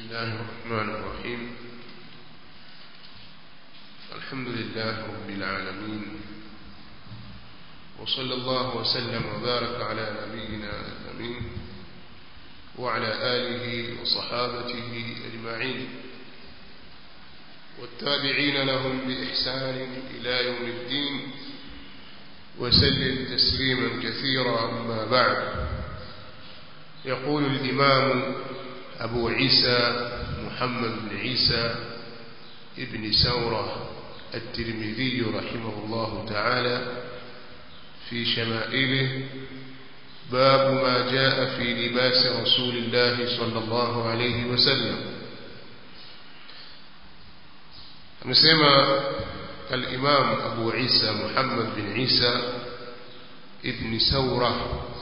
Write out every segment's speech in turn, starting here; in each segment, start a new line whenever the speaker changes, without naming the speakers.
الله الرحمن الرحيم الحمد لله رب العالمين وصلى الله وسلم وبارك على نبينا الأمين وعلى آله وصحابته أجمعين والتابعين لهم بإحسان إلى يوم الدين وسلم تسليما كثيرا أما بعد يقول الإمام أبو عيسى محمد بن عيسى ابن سورة الترمذي رحمه الله تعالى في شمائله باب ما جاء في لباس رسول الله صلى الله عليه وسلم amesema الإمام أبو عيسى محمد بن عيسى ابن سورة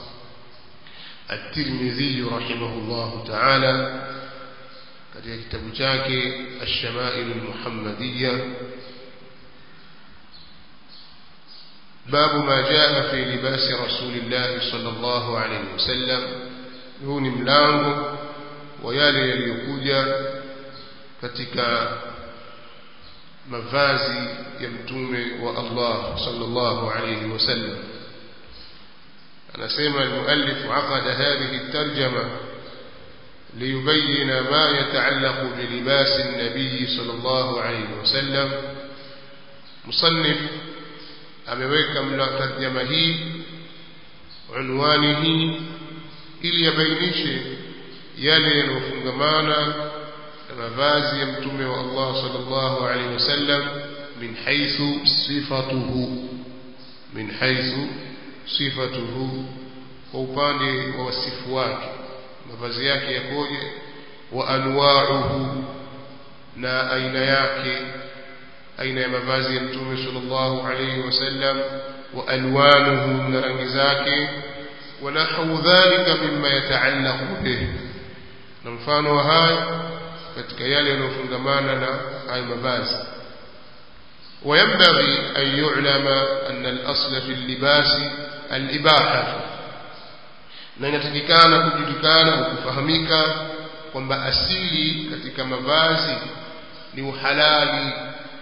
الترمذي رحمه الله تعالى katika kitabu chake الشمائل المحمدية باب ما جاء في لباس رسول الله صلى الله عليه وسلم huu ni mlango wa yale yaliyokuja katika mavazi ya mtume wa Allah sallallahu alayhi wasallam anasema المؤلف عقد هذه الترجمة ليبين ما يتعلق بلباس النبي صلى الله عليه وسلم مصنف ameweka tarjama hii unwani hii ili yabainishe yale yanayofungamana na mavazi ya mtume wa Allah sallallahu alaihi wasallam min haythu sifatuhu min haythu sifatuhu kwa upande wa wasifu wake mavazi yake yakoje wa anwa'uhu na aina yake aina ya mavazi ya mtume sallallahu alayhi wasallam wa alwanuhu na rangi zake wa nahwu dhalika mimma yataallaqu bih na mfano wa haya katika yale yanayofungamana na hayo mavazi وينبغي أن يعلم أن الأصل في اللباس الإباحة na inatakikana kujulikana na kufahamika kwamba asili katika mavazi ni uhalali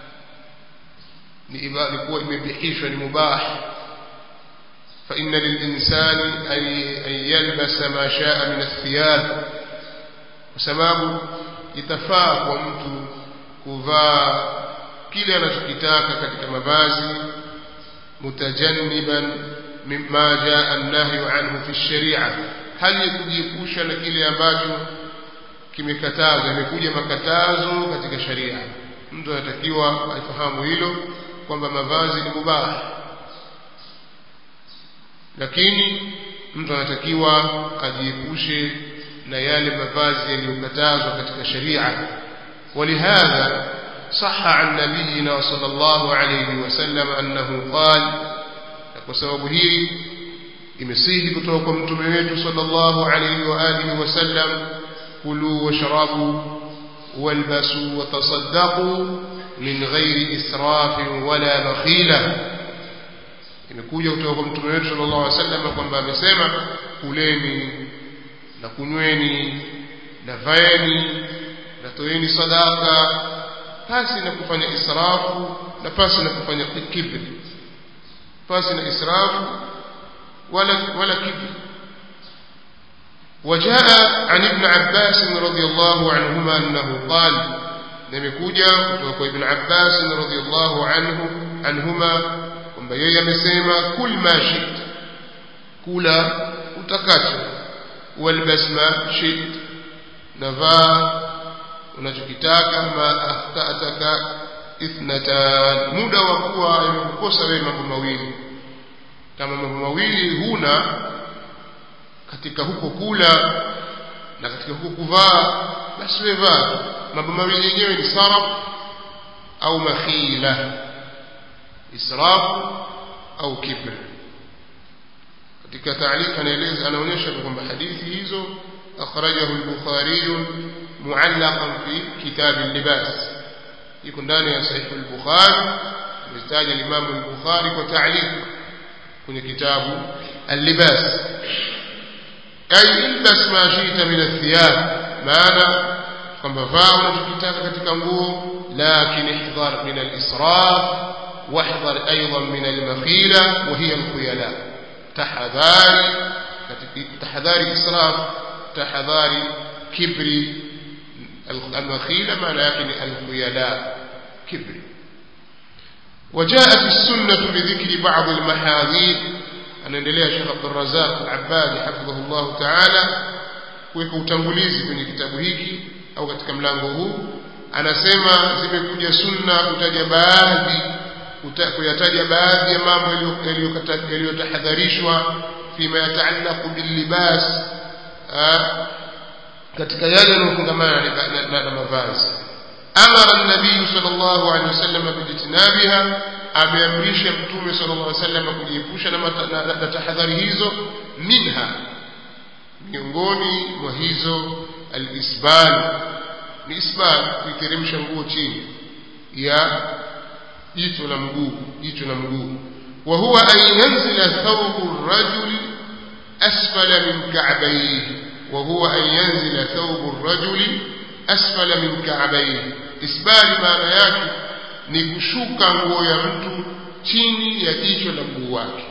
ni kuwa imebihishwa ni mubah فإن للإنسان أن يلبس ما شاء من الثياب وسبب itafaa kwa mtu kuvaa kile anachokitaka katika mavazi mutajanniban mimma jaa an-nahyu anhu fi sharia hali ya kujiepusha na kile ambacho kimekatazwa imekuja makatazo katika sharia mtu anatakiwa aifahamu hilo kwamba mavazi ni mubah lakini mtu anatakiwa ajiepushe na yale mavazi yaliyokatazwa katika sharia ولهذا صح عن نبينا صلى الله عليه وسلم أنه قال وسبب هي imesihi kutoka kwa mtume wetu sallallahu alayhi wa alihi wasallam kulu washrabu walbasu watasaddaqu min ghairi israfin wala bakhila imekuja kutoka kwa mtume wetu sallallahu alayhi wasallam kwamba amesema kuleni na kunyweni na vaeni na toeni sadaka pasi na kufanya israfu na pasi na kufanya kibri pasi na israfu ولا ولا كبر وجاء عن ابن عباس رضي الله عنهما أنه قال نمكوجا kutoka ibn Abbas radhiyallahu anhu anhuma kwamba yeye amesema kul ma shit kula utakacho walbas ma shit navaa unachokitaka ma akhtataka ithnatan muda wa kuwa yamekukosa wewe mambo mawili kama mambo mawili huna katika huko kula na katika huko kuvaa basi wewe vaa mambo mawili yenyewe ni saraf au makhila israf au kibr katika taarifa anaeleza anaonyesha kwamba hadithi hizo akhrajahu al-bukhari muallaqan fi kitab al-libas iko ndani ya sahih al-bukhari ametaja al-imam al-bukhari kwa ta'liq kwenye kitabu al-libas ay ilbas ma shi'ta min athiyab maana kwamba vaa unachokitaka katika nguo lakin ihdhar min al-israf wahdhar aidan min al-makhila wa hiya al-khuyala tahadhari katika tahadhari israf tahadhari kibri al-makhila maana yake ni al-khuyala kibri وجاءت السنة بذكر بعض المحاذير anaendelea Sheikh Abdul Razzaq Al-Abbadi hafidhahullah ta'ala kuweka utangulizi kwenye kitabu hiki au katika mlango huu anasema zimekuja sunna kutaja baadhi kuyataja baadhi ya mambo yaliyotahadharishwa fima yataallaqu billibas katika yale yanayofungamana na mavazi amara an-nabii sallallahu alaihi wasallam bijitinabiha ameamrisha mtume sallallahu alaihi wasallam kujiepusha na, na, na, na tahadhari hizo minha miongoni mwa hizo al-isbal ni isbal kuiteremsha nguo chini ya jicho la mguu jicho la mguu wa huwa an yanzila thawbu ar-rajul asfala min ka'bayhi wa huwa an yanzila thawbu ar-rajul asfala min ka'bayhi isbali maana yake ni kushuka nguo ya mtu chini ya jicho la mguu wake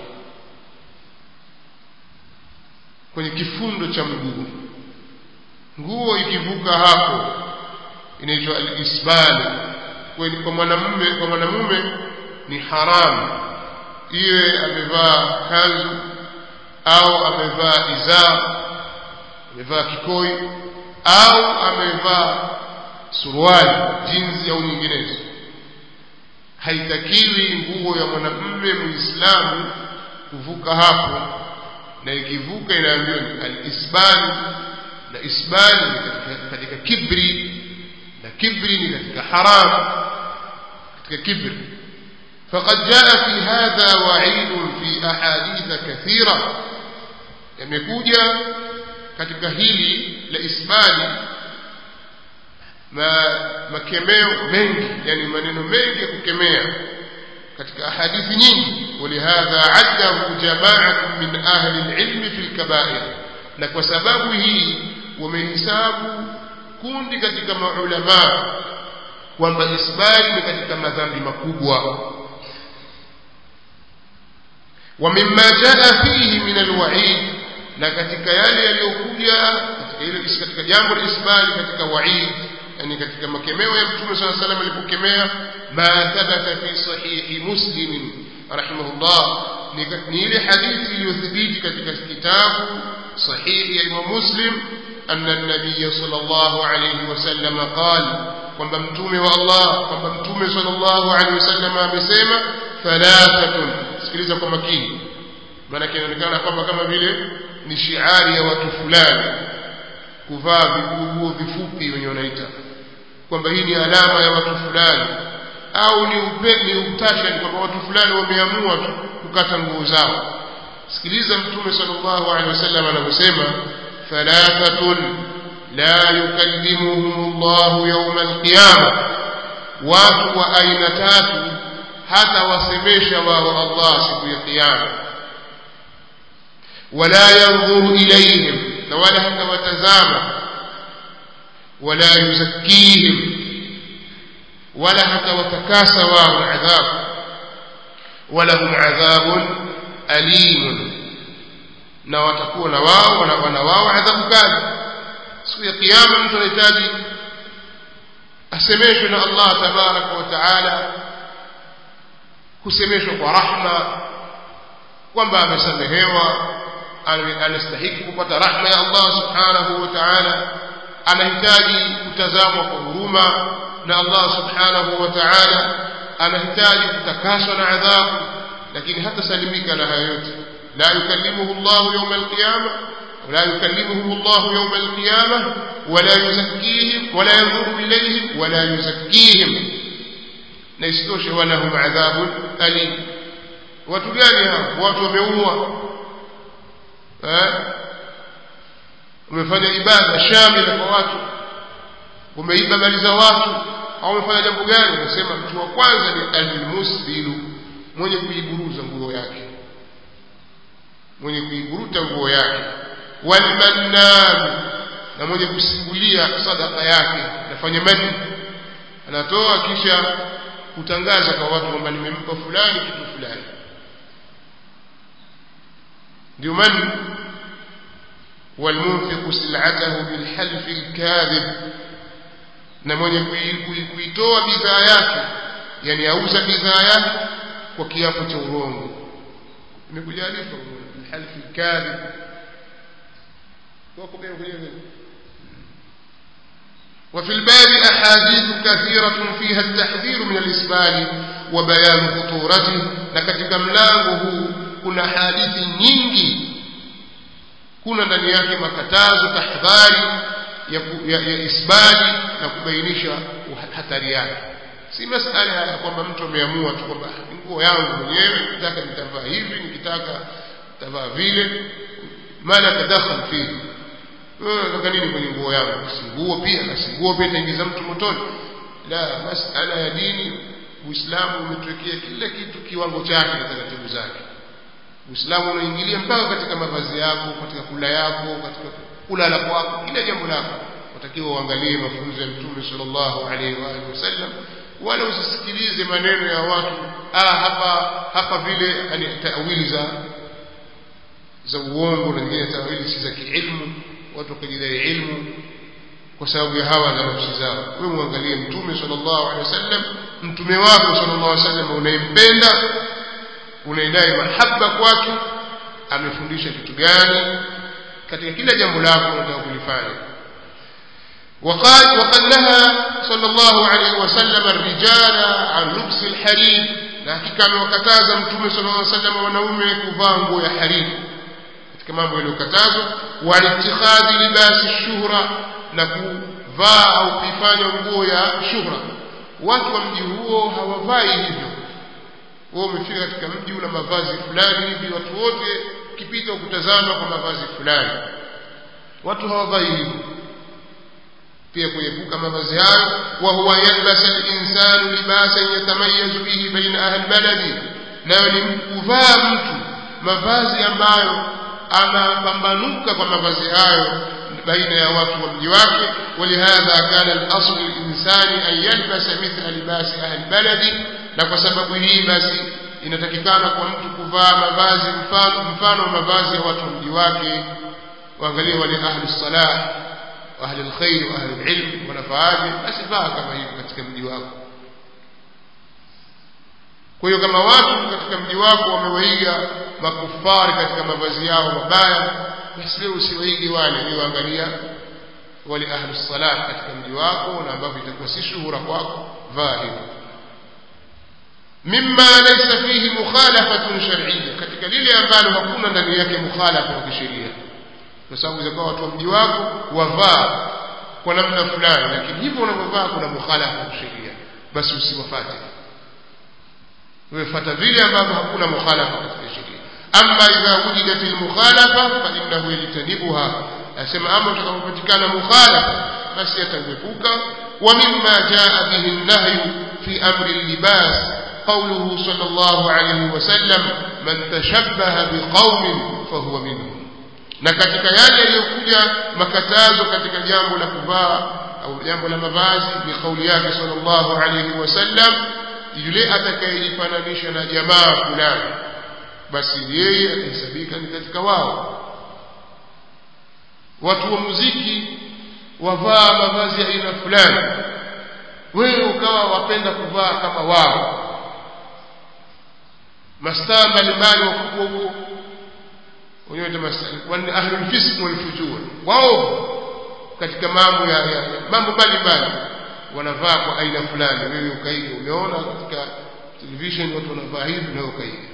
kwenye kifundo cha mguu nguo ikivuka hapo inaitwa al-isbal kwa mwanamume kwa mwanamume ni haramu iwe amevaa kanzu au amevaa izar amevaa kikoi au amevaa suruali jinsi au nyinginezo haitakiwi nguo ya mwanamume muislamu kuvuka hapo na ikivuka inaambiwa ni al-isbal na isbal ni katika, katika kibri na kibri ni katika haram katika kibri فقد جاء في هذا وعيد في أحاديث كثيرة يمكوجا katika hili la isbali ma makemeo mengi yani maneno mengi ya kukemea katika ahadithi nyingi ولهذا عده جماعة من أهل العلم في الكبائر na kwa sababu hii wamehesabu kundi katika maulama kwamba isbali ni katika madhambi makubwa ومما جاء فيه من الوعيد na katika yale yaliyokuja katika ile katika jambo la isbali katika waid yani katika makemeo ya mtume صلى الله عليه وسلم alipokemea ma thabata fi sahihi muslim rahimahullah ni ile hadithi iliyothibiti katika kitabu sahihi ya Imam Muslim anna an-nabiy sallallahu alayhi wasallam qala kwamba mtume wa Allah kwamba mtume sallallahu alayhi wasallam amesema thalathatun sikiliza kwa makini maana inaonekana kwamba kama vile ni shiari ya watu fulani kuvaa viguo vifupi wenye wanaita kwamba hii ni alama ya watu fulani au ni upe, ni utasha ni kwamba watu fulani wameamua tu kukata nguo zao sikiliza mtume sallallahu alaihi wasallam anavyosema thalathatun la yukallimuhum Allah yawm alqiyama watu wa aina tatu hata wasemesha wao Allah siku ya kiyama wala yanzuru ilayhim na wala hata watazama wala yuzakkihim wala hata watakasa wao adhabu walahum adhabun alimun na watakuwa na wao wana wao adhabu kali siku ya kiyama mtu anahitaji asemeshwe na Allah tabaraka wa taala kusemeshwa kwa rahma kwamba amesamehewa anastahiki kupata rahma ya Allah subhanahu wa ta'ala anahitaji kutazamwa kwa huruma na Allah subhanahu wa ta'ala anahitaji kutakaswa na adhabu lakini hata salimika na hayo yote la yukallimuhu Allah yawm al-qiyamah ولا يكلمهم الله يوم القيامة ولا يزكيهم ولا ينظر إليهم ولا يزكيهم نيستوش ولهم عذاب أليم وتجانها وتبعوها umefanya ibada shamila kwa watu umeiba mali za watu au umefanya jambo gani unasema mtu wa kwanza ni almusbilu mwenye kuiburuza nguo yake mwenye kuiburuta nguo yake walmannan na mwenye kusimulia sadaka yake nafanya mani anatoa kisha kutangaza kwa watu kwamba nimempa fulani kitu fulani ndio man والمنفق سلعته بالحلف الكاذب na mwenye kuitoa bidhaa yake yani auza bidhaa yake kwa kiapo cha urongo imekuja alifa الحلف الكاذب wako pia kwenye وفي الباب أحاديث كثيرة فيها التحذير من الإسبال وبيان خطورته لكتك ملانه كنا حادث nyingi kuna ndani yake makatazo tahadhari ya, ya, ya isbali na kubainisha hatari yake si masala ya kwamba mtu ameamua tu kwamba nguo yangu mwenyewe nikitaka nitavaa hivi nikitaka nitavaa vile mala tadakhal fihi wewe unataka nini kwenye nguo yangu si nguo pia basi nguo pia itaingiza mtu motoni la masala ya dini uislamu umetwekea kila kitu kiwango chake na taratibu zake uislamu unaingilia mpaka katika mavazi yako katika kula yako katika kulala kwako kila jambo lako watakiwa uangalie mafunzo ya mtume sallallahu alaihi wa alihi wasallam wala usisikilize maneno ya watu ah hapa hapa vile yani tawili za za uongo na nyingine tawili si za kiilmu watu wakijidai ilmu kwa sababu ya hawa za nafsi zao wewe muangalie mtume sallallahu alaihi wasallam mtume wako sallallahu alaihi wasallam unayempenda unaidai mahaba kwake amefundisha kitu gani katika kila jambo lako unataka kulifanya وقال وقد نهى صلى الله عليه وسلم الرجال عن لبس الحرير na hakika amewakataza mtume sallallahu alaihi wasallam wanaume kuvaa nguo ya hariri katika mambo yaliyokatazwa walitikadhi libasi shuhra na kuvaa au kuifanya nguo ya shuhra watu wa mji huo hawavai hivyo wewe umefika katika mji una mavazi fulani hivi watu wote ukipita ukutazama kwa mavazi fulani watu hawavai hivyo pia kuepuka mavazi hayo wa huwa yalbasa al-insanu libasan yatamayazu bihi baina ahli baladi nayo ni kuvaa mtu mavazi ambayo anapambanuka kwa mavazi hayo baina ya watu wa mji wake walihadha kana al-asl al-insani an yalbasa mithla libasi ahli baladi na kwa sababu hii basi inatakikana kwa mtu kuvaa mavazi mfano mfano mavazi ya watu wa mji wake waangalie wale ahli salah ahli alkhair wa ahli alilm wanafaaje basi vaa kama hivyo katika mji wako kwa hiyo kama watu katika mji wako wamewaiga makufari katika mavazi yao mabaya basi wewe usiwaige wale wewe angalia wale ahli salah katika mji wako na ambavyo itakuwa si shuhura kwako vaa hivyo mimma laysa fihi mukhalafatun shar'iyya katika lile ambalo hakuna ndani yake mukhalafa wa kisheria kwa sababu zikawa watu wa mji wako wavaa kwa namna fulani lakini hivyo unavyovaa kuna mukhalafa wa sheria basi usiwafate wewe fata vile ambavyo hakuna mukhalafa katika sheria amma idha wujidat almukhalafa fa innahu yajtanibuha asema ama utakapopatikana mukhalafa basi atauepuka wa mimma jaa bihi an-nahyu fi amri al-libas قوله صلى الله عليه وسلم من تشبه بقوم فهو منهم na katika yale yaliyokuja makatazo katika jambo la kuvaa au jambo la mavazi ni kauli yake sallallahu alayhi wasallam yule atakayejifananisha na jamaa fulani basi yeye atahesabika ni katika wao watu wa muziki wavaa mavazi ya aina fulani wewe ukawa wapenda kuvaa kama wao mastaa mbalimbali wakubwa huko wenyewe ni ahlul fisq wal fujur wao katika mambo ya, ya, ya mambo mbalimbali wanavaa kwa aina fulani wewe ukaiga umeona katika television watu wanavaa hivi na ukaiga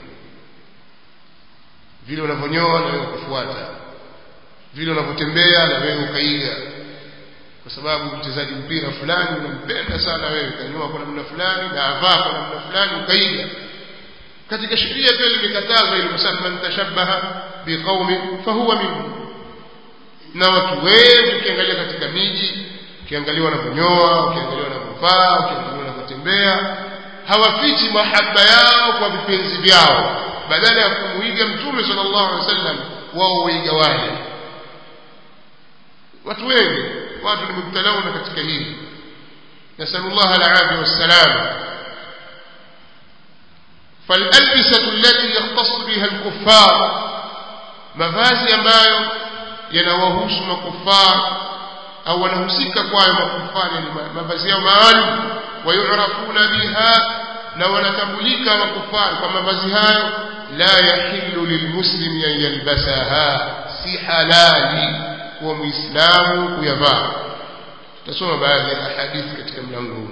vile wanavyonyoa na wewe ukafuata vile wanavyotembea na wewe ukaiga kwa sababu mchezaji mpira fulani unampenda sana wewe kanyoa kwa namna fulani na avaa kwa namna fulani ukaiga katika sheria pia limekatazwa ili kusema man tashabbaha biqaumin fahuwa minhum na watu wengi ukiangalia katika miji ukiangalia wanavyonyoa ukiangalia wanavyovaa ukiangalia wanavyotembea hawafichi mahaba yao kwa vipenzi vyao badala ya kumuiga mtume sallallahu alaihi wasallam wao waiga wale watu wengi watu ni mubtalauna katika hili nasalullah alafia wassalama فالألبسة التي يختص بها الكفار mavazi ambayo yanawahusu makufar au wanahusika kwayo makufari yani mavazi yao maalum wayurafuna biha na wanatambulika makufari kwa mavazi hayo la yahillu lilmuslimi an yalbasaha si halali kuwa muislamu kuyavaa tutasoma baadhi ya hadithi katika mlango huu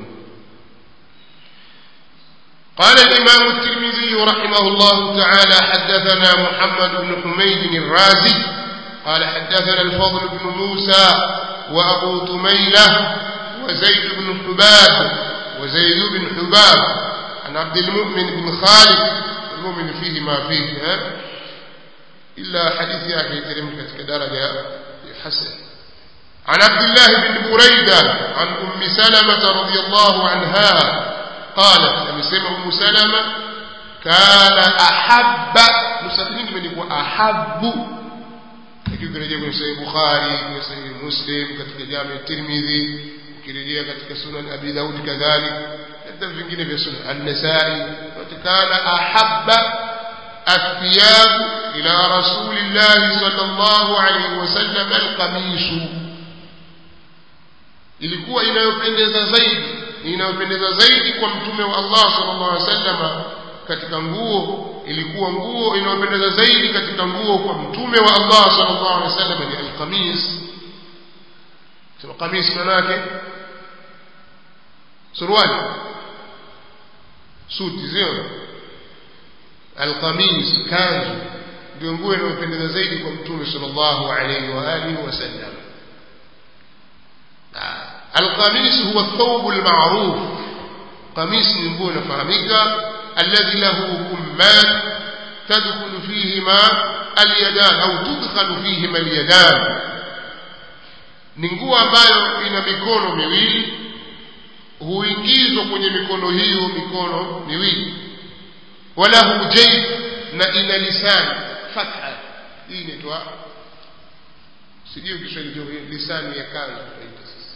قال الإمام الترمذي رحمه الله تعالى حدثنا محمد بن حميد الرازي قال حدثنا الفضل بن موسى وأبو تميلة وزيد بن حباب وزيد بن حباب عن عبد المؤمن بن خالد المؤمن فيه ما فيه ها إلا حديث يا أخي ترمك كدرجة حسن عن عبد الله بن بريدة عن أم سلمة رضي الله عنها قالت amesema Ummu Salama kana ahabba musafiri imeandikwa ahabbu ikirejea kwenye Sahih Bukhari kwenye Sahih Muslim katika Jami Tirmidhi ukirejea katika Sunan Abi Daud kadhalik hata vingine vya Sunan An-Nasa'i kana ahabba الثياب إلى رسول الله صلى الله عليه وسلم القميص ilikuwa inayopendeza zaidi inayopendeza zaidi kwa mtume wa Allah sallallahu alaihi wasallam katika nguo ilikuwa nguo inayopendeza zaidi katika nguo kwa mtume wa Allah sallallahu alaihi wasallam ni alqamis sema qamis maana yake suruali suti sio alqamis kanzu ndio nguo inayopendeza zaidi kwa mtume sallallahu alaihi wa alihi wasallam القميص هو الثوب المعروف قميص نقول فهمك الذي له كمان تدخل فيهما اليدان أو تدخل فيهما اليدان ni nguo ambayo ina mikono miwili huingizwa kwenye mikono hiyo mikono miwili walahu jaib na ina lisani fatha hii inaitwa sijui kiswahili lisani ya kanzu tunaita sasa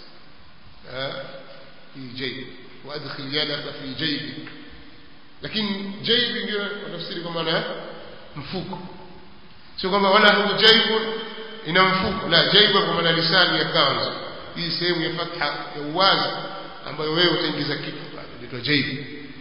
في جيب وادخل يدك في جيبك lakini jaibi ndio tafsiri kwa maana mfuko sio kwamba wala hu jaibu ina mfuko la jaibu kwa maana lisani ya kanzu hii sehemu ya fatha ya uwazi ambayo wewe utaingiza kitu pale inaitwa jaibu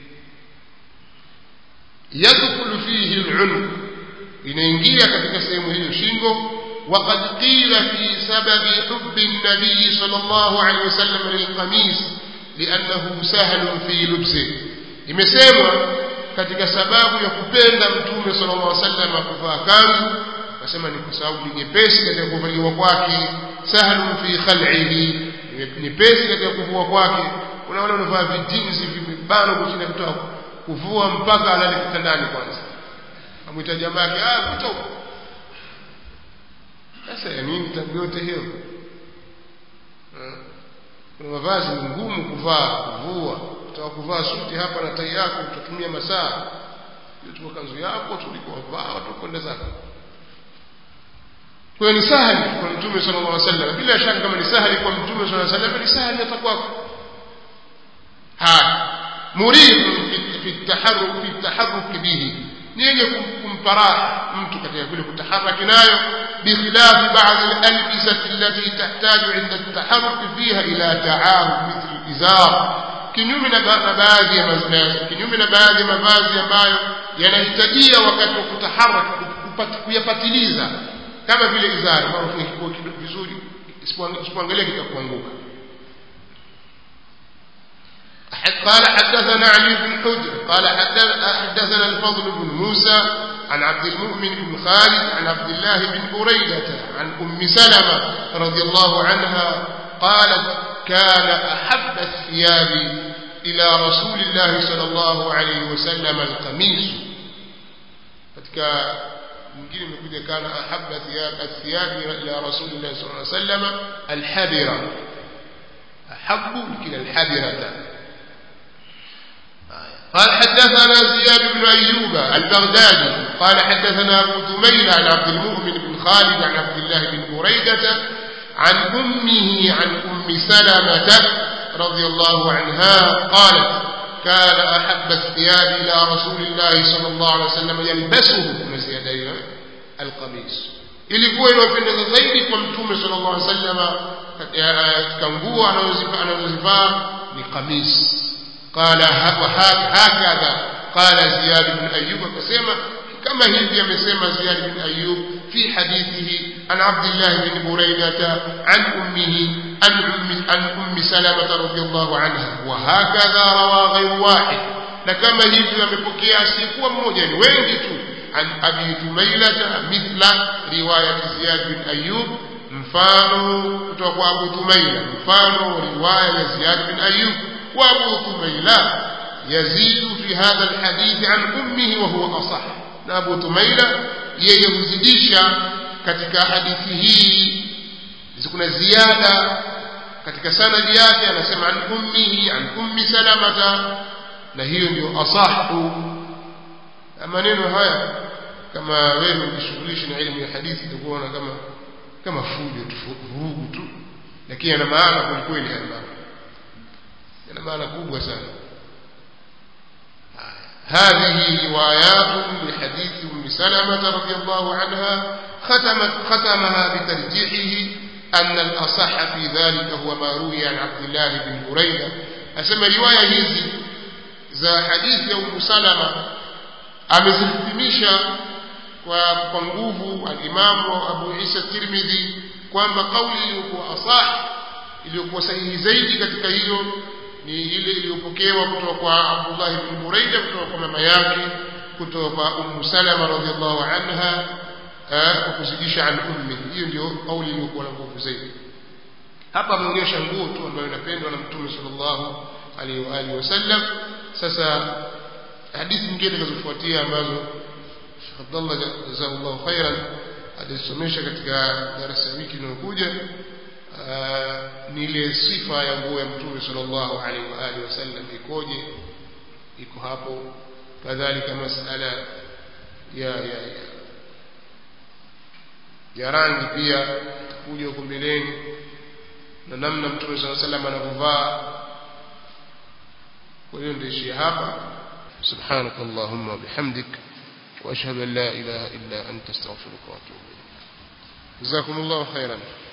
yadkhulu fihi al-unq inaingia katika sehemu hiyo shingo وقد قيل في سبب حب النبي صلى الله عليه وسلم للقميص لأنه سهل في لبسه imesemwa katika sababu ya kupenda mtume sallallahu alaihi wasallam kuvaa kanzu nasema ni kwa sababu ni nyepesi katika kuvaliwa kwake sahlun fi khal'ihi nyepesi katika kuvua kwake unaona unavaa vijinzi vimebano kuchini kutoka kuvua mpaka alale kitandani kwanza amwita jamaa yake ah kutoka sasa ya nini tabu yote hiyo kuna mavazi ni ngumu kuvaa kuvua utaka kuvaa suti hapa na tai yako utatumia masaa tuko kanzu yako tulikovaa watu kwenda zako kwa ni sahali kwa mtume sallallahu alaihi wasallam bila shaka kama ni sahali kwa mtume sallallahu alaihi wasallam ni sahali hata kwako ha murid fi taharruk fi taharruk bihi ni yenye kumparaha mtu katika kule kutaharaki nayo بخلاف بعض الألبسة التي تحتاج عند التحرك فيها إلى تعاهد مثل الإزار kinyume na baadhi ya kinyume na baadhi ya mavazi ambayo yanahitajia wakati wa kutaharaka kuyapatiliza kama vile izari mara ufunge vizuri isipoangalia kitakuanguka قال حدثنا علي بن حجر قال حدثنا الفضل بن موسى عن عبد المؤمن بن خالد عن عبد الله بن بريدة عن أم سلمة رضي الله عنها قالت كان أحب الثياب إلى رسول الله صلى الله عليه وسلم القميص katika mwingine imekuja kana ahabba athiyabi ila rasulillahi sallallahu alaihi wasallam alhabira ahabbu kila alhabirata قال حدثنا زياد بن أيوب البغدادي قال حدثنا أبو ثميل عن عبد المؤمن بن خالد عن عبد الله بن بريدة عن أمه عن أم سلمة رضي الله عنها قالت كان أحب الثياب إلى رسول الله صلى الله عليه وسلم يلبسه من زيادة القميص ilikuwa inawapendeza zaidi kwa mtume sallallahu alaihi wasallam katika nguo anazozivaa ni qamis qala hakadha qala ziyad bin ayyub akasema kama hivi amesema ziyad bin ayyub fi hadithihi an abdullah bin buraidah an ummihi an ummi an ummi salamah radhiyallahu anha wa hakadha rawa ghayr wahid na kama hivi amepokea asiyekuwa mmoja ni wengi tu عن أبي جميلة مثل رواية زياد بن أيوب مفانو kutoka Abu Tumaila mfano riwaya ya Ziyad bin Ayyub wa Abu Tumaila yazidu fi hadha alhadith an ummihi wa huwa asah na Abu Tumaila yeye huzidisha katika hadithi hii kuna ziada katika sanadi yake anasema an ummihi an ummi salamata na hiyo ndio asahu maneno haya kama wewe ukishughulisha na elimu ya hadithi utakuwa kama kama fujo tu vurugu tu lakini yana maana kwelikweli haya mambo yana maana kubwa sana هذه روايات لحديث أم سلمة رضي الله عنها ختمت ختمها بترجيحه أن الأصح في ذلك هو ما روي عن عبد الله بن بريدة أسمى رواية هذه za hadithi ya Ummu Salama amezihitimisha kwa kwa nguvu alimamu Abu Isa Tirmidhi kwamba kauli iliyokuwa asah iliyokuwa sahihi zaidi katika hiyo ni ile iliyopokewa kutoka kwa Abdullah ibn Buraida kutoka kwa mama yake kutoka kwa Ummu Salama radhiallahu anha kwa kuzidisha an ummi hiyo ndio kauli iliyokuwa na nguvu zaidi hapa ameonyesha nguo tu ambayo inapendwa na Mtume sallallahu alaihi wa alihi wasallam sasa hadithi nyingine zinazofuatia ambazo Sheikh Abdullah jazakallahu khairan alisomesha katika darasa wiki inayokuja ni ile sifa ya nguo ya Mtume sallallahu alaihi wa alihi wasallam ikoje iko hapo kadhalika masala ya ya ya, ya rangi pia kuja huko mbeleni na namna Mtume sallallahu alaihi wasallam anavyovaa kwa hiyo ndio ishia hapa سبحانك اللهم وبحمدك وأشهد أن لا إله إلا أنت استغفرك وأتوب إليك جزاكم الله خيرا